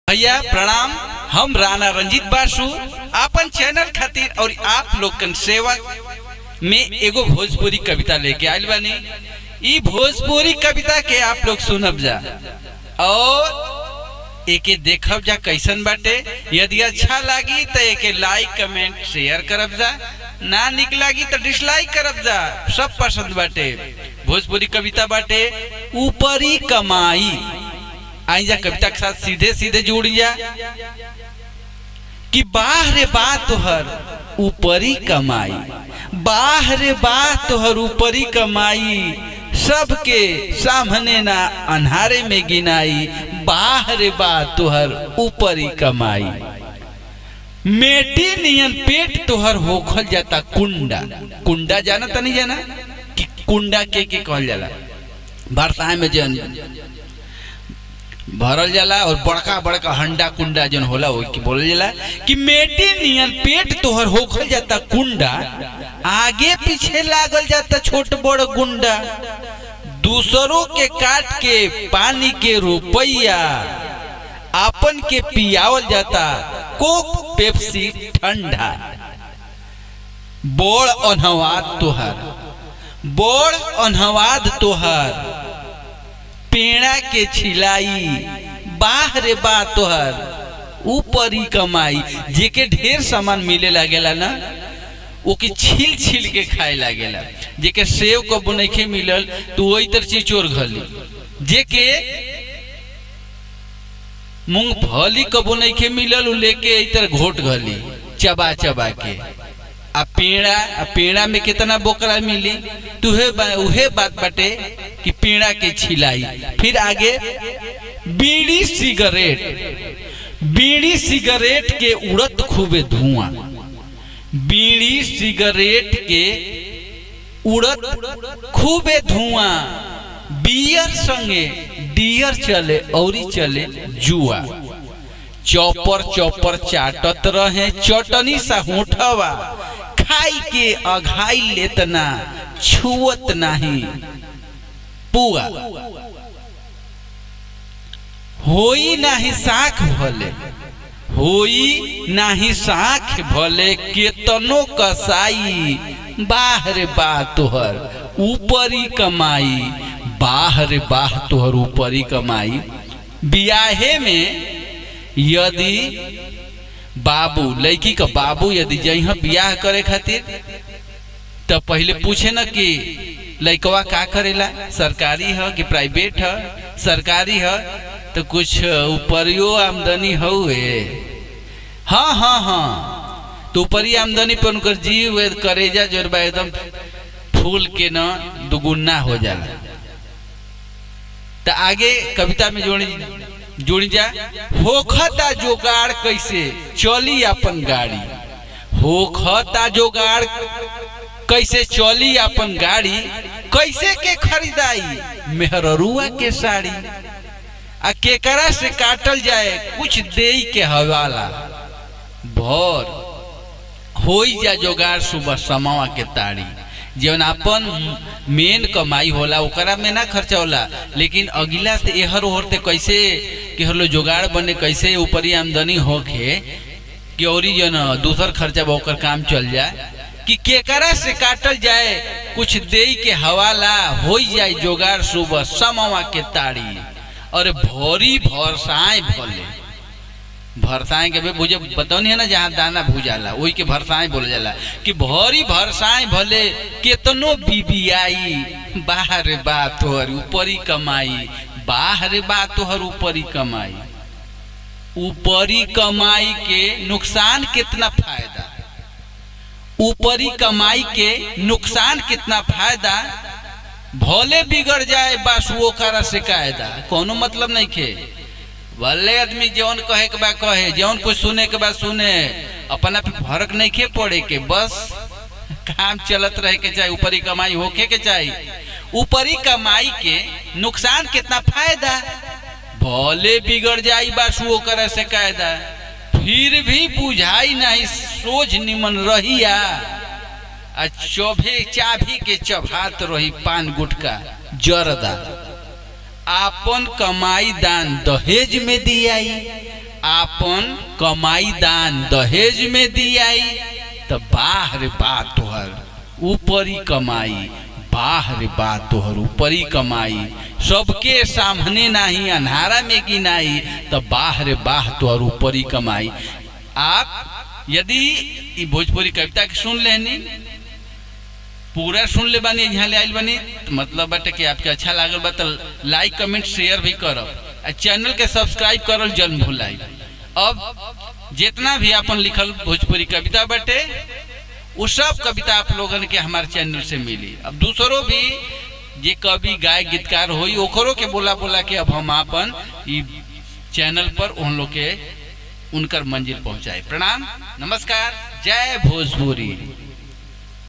भैया प्रणाम हम राणा रंजीत बासु आपन चैनल खातिर और आप लोगन सेवा में एगो भोजपुरी कविता लेके आयल बानी ई भोजपुरी कविता के आप लोग सुनब जा और एके देखब जा कैसन बाटे यदि अच्छा लागी तो एके लाइक कमेंट शेयर करब जा ना निक लागी तो डिसलाइक करब जा सब पसंद बाटे भोजपुरी कविता बाटे ऊपरी कमाई आई जा कविता के साथ सीधे सीधे जुड़ जा कि बाहरे बात तोहर ऊपरी कमाई बाहरे बात तोहर ऊपरी कमाई सबके सामने ना अन्हारे में गिनाई बाहरे बात तोहर ऊपरी कमाई मेटी नियन पेट तोहर होखल जाता कुंडा कुंडा जाना तनी जाना कि कुंडा के के कहल जाला वार्ता में जन भरल जाला और बड़का बड़का हंडा कुंडा जन होला वो की बोलल जाला कि मेटी नियन पेट तोहर होखल जाता कुंडा आगे पीछे लागल जाता छोट बड़ गुंडा दूसरों के काट के पानी के रुपैया आपन के पियावल जाता कोक पेप्सी ठंडा बोड़ अनहवाद तोहर बोड़ अनहवाद तोहर पेड़ा के छिलाई बाहरे बा तोहर ऊपरी कमाई जेके ढेर सामान मिले लागेला ना ओके छील छील के खाए लागेला जेके सेव कबो नइखे मिलल तो वही तर चिचोर घली जेके मूंगफली कबो नइखे मिलल उ लेके इतर घोट घली चबा चबा के आ पेड़ा आ पेड़ा में कितना बोकरा मिली तुहे बा, उहे बात बाटे कि पेड़ा के छिलाई फिर आगे बीड़ी सिगरेट बीड़ी सिगरेट के उड़त खूबे धुआं बीड़ी सिगरेट के उड़त खूबे धुआं बियर संगे डियर चले औरी चले जुआ चौपर चौपर चाटत रहे चटनी सा होठवा खाई के अघाई लेतना छुअत नहीं पुआ होई नाही साख भले होई नाही साख भले केतनो कसाई बाहर बा तोहर ऊपरी कमाई बाहर बाह तोहर ऊपरी कमाई बियाहे में यदि बाबू लड़की का बाबू यदि जइह बियाह करे खातिर तो पहले पूछे न कि लड़कवा का करेला सरकारी है कि प्राइवेट है सरकारी है तो कुछ ऊपरियो आमदनी हुए हाँ हाँ हाँ तो ऊपरी आमदनी पर उनकर जीव करेजा जोरबा एकदम फूल के न दुगुना हो जाला तो आगे कविता में जोड़ी जुड़ी जा होखता जोगाड़ कैसे चली अपन गाड़ी होखता जोगाड़ कैसे चली अपन गाड़ी कैसे के खरीदाई मेहरुआ के साड़ी आ केकरा से काटल जाए कुछ दे के हवाला भर हो जा जोगाड़ सुबह समावा के ताड़ी जौन अपन मेन कमाई होला ओकरा में ना खर्चा होला लेकिन अगिला से एहर ओहर ते कैसे कि हलो जोगाड़ बने कैसे ऊपरी आमदनी होके कि औरी जन दूसर खर्चा ओकर काम चल जाए कि केकरा से काटल जाए कुछ दे के हवाला हो जाए जोगाड़ सुबह समवा के ताड़ी और भोरी भरसाए भले भरसाए के भुजे बतौनी है ना जहाँ दाना भूजाला वही के भरसाए बोला जाला कि भरी भरसाए भले केतनो बीबियाई बाहर बात तोहर ऊपरी कमाई बाहर बात तोहर ऊपरी कमाई ऊपरी कमाई के नुकसान कितना फायदा ऊपरी कमाई के नुकसान कितना फायदा भले बिगड़ जाए बस वो करा से कायदा कोनो मतलब नहीं खे भले आदमी जौन कहे के बा कहे जौन कुछ सुने के बाद सुने अपना पे फर्क नहीं खे पड़े के बस काम चलत रहे के चाहे ऊपरी कमाई होके के चाहिए ऊपरी कमाई के नुकसान कितना फायदा भले बिगड़ जाई बस वो करे से कायदा फिर भी बुझाई नहीं सोच निमन रहिया आ चौभे चाभी के चबात रही पान गुटका जरदा आपन कमाई दान दहेज में दियाई आपन कमाई दान दहेज में दियाई तो बाहर बा तोहर ऊपरी कमाई बाहर बा तोहर ऊपरी कमाई सबके सामने नाही अन्हारा में गिनाई तो बाहर बाह तोहर ऊपरी कमाई आप यदि ई भोजपुरी कविता के सुन लेनी पूरा सुन ले बानी यहाँ ले आइल बानी तो मतलब बाटे कि आपके अच्छा लागल बा तो लाइक कमेंट शेयर भी करब आ चैनल के सब्सक्राइब करल जल भुलाई अब जितना भी अपन लिखल भोजपुरी कविता बाटे वो सब कविता आप लोगन के हमारे चैनल से मिली अब दूसरों भी जे कवि गाय गीतकार होई ओकरों के बोला बोला के अब हम अपन ई चैनल पर उन लोग के उनकर मंजिल पहुंचाए प्रणाम नमस्कार जय भोजपुरी